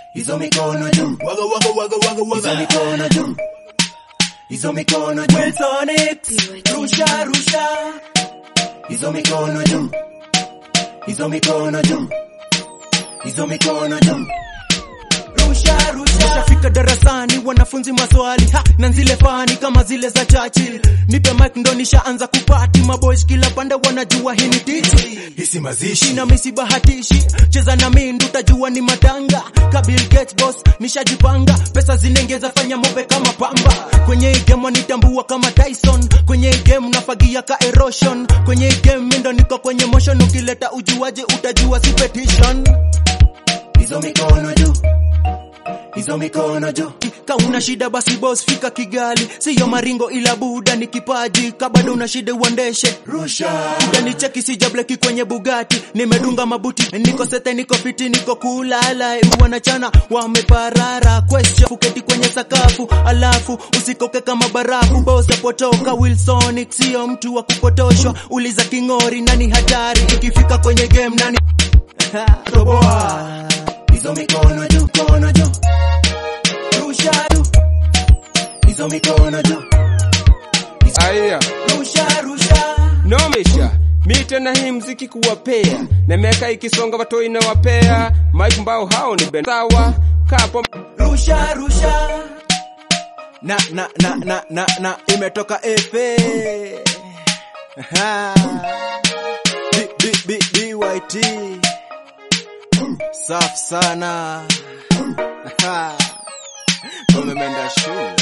hizo mikono juu, Waga waga waga waga hizo waga. mikono juu, hizo mikono juu, Wilsonix. rusha rusha, hizo mikono juu, hizo mikono juu, hizo mikono juu, rusha rusha. Nishafika darasani wanafunzi maswali ha, na zile fani kama zile za Churchill. Nipe mic ndo nishaanza kupati maboys kila pande wanajua hii ni titi. Hisi mazishi na misi bahatishi cheza na mindu utajua ni matanga Kabil Gates boss nishajipanga pesa zinengeza fanya mobe kama pamba kwenye hii game wanitambua kama Tyson kwenye hii game nafagia ka erosion kwenye hii game mindo niko kwenye motion ukileta ujuaji utajua si petition hizo mikono juu, hizo mikono juu, ka una shida basi boss fika Kigali siyo maringo ila buda ni kipaji ka bado una shida uendeshe rusha Utanicheki sijableki kwenye Bugatti, nimedunga mabuti, niko sete, niko fiti, niko kulala, wanachana wameparara, question fuketi kwenye sakafu, alafu usikoke kama barafu, boss apotoka Wilson, sio mtu wa kupotoshwa, uliza kingori, nani hatari, ikifika kwenye game nani toboa hizo mikono juu, mikono juu, rusha juu, hizo mikono juu, Aya, rusha rusha, nomesha mi tena hii mziki kuwapea na miaka ikisonga watoi na wapea mike mbao hao ni ben sawa kapo rusha rusha, na na na na na na imetoka efe Ha. B- B- B- BYT safi sana Ha. umemenda shule